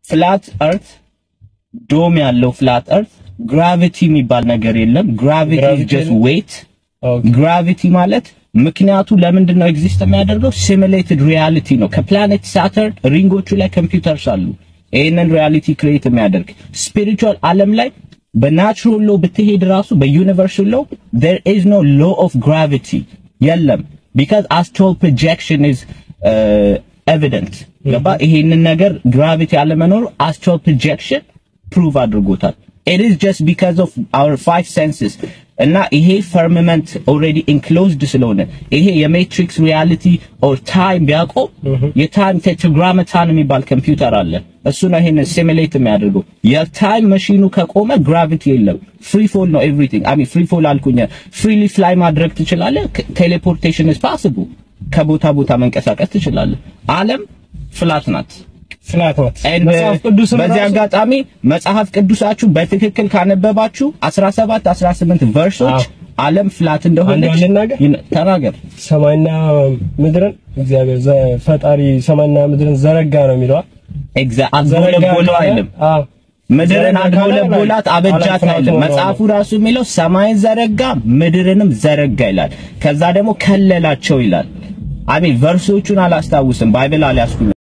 ፍላት እርት ዶም ያለው ፍላት እርት ግራቪቲ የሚባል ነገር የለም። ግራቪቲ ኢዝ Gravity ጀስት የለም? ዌት። ኦኬ ግራቪቲ ማለት ምክንያቱ ለምንድን ነው ኤግዚስት የሚያደርገው? ሲሙሌትድ ሪያሊቲ ነው። ከፕላኔት ሳተርን ሪንጎቹ ላይ ኮምፒውተርስ አሉ። ይህንን ሪያሊቲ ክሬት የሚያደርግ ስፒሪቹዋል ዓለም ላይ በናቹራል ሎ ብትሄድ ራሱ በዩኒቨርስ ሎ there is no law of gravity የለም because astral projection is uh, evident ገባ ይሄንን ነገር ግራቪቲ አለመኖሩ astral projection ፕሩቭ አድርጎታል it is just because of our five senses እና ይሄ ፈርምመንት ኦልሬዲ ኢንክሎዝድ ስለሆነ ይሄ የሜትሪክስ ሪያሊቲ ኦር ታይም ቢያቆም የታይም ቴትራግራመታን የሚባል ኮምፒውተር አለ። እሱ ነው ይሄን ሲሙሌት የሚያደርገው። የታይም መሺኑ ከቆመ ግራቪቲ የለም፣ ፍሪ ፎል ነው ኤቭሪቲንግ። አይ ሚን ፍሪ ፎል አልኩኝ፣ ፍሪሊ ፍላይ ማድረግ ትችላለህ። ቴሌፖርቴሽን ኢዝ ፓሲብል፣ ከቦታ ቦታ መንቀሳቀስ ትችላለህ። ዓለም ፍላት ናት። ፍላት ናት። And, መጽሐፍ ቅዱስም በዚህ ራሱ- አጋጣሚ መጽሐፍ ቅዱሳችሁ በትክክል ካነበባችሁ 17 18 ቨርሶች አዎ። ዓለም ፍላት እንደሆነች አንዷን ልናገር? ይነ- ተናገር። ሰማይና ምድርን እግዚአብሔር ዘ- ፈጣሪ ሰማይና ምድርን ዘረጋ ነው የሚለዋል። ኤግዛ ዘረጋ አጎለጎለው ካለ- አይልም። አዎ ምድርን ዘረጋ ካለ አጎለጎላት አበጃት አላፍራቱ አይልም። ነው መጽሐፉ ራሱ የሚለው ሰማይን ዘረጋ ምድርንም ዘረጋ ይላል። ከዛ ደግሞ ከለላቸው ይላል። አሜን። ቨርሶቹን አላስታውስም፣ ባይብል አልያዝኩም።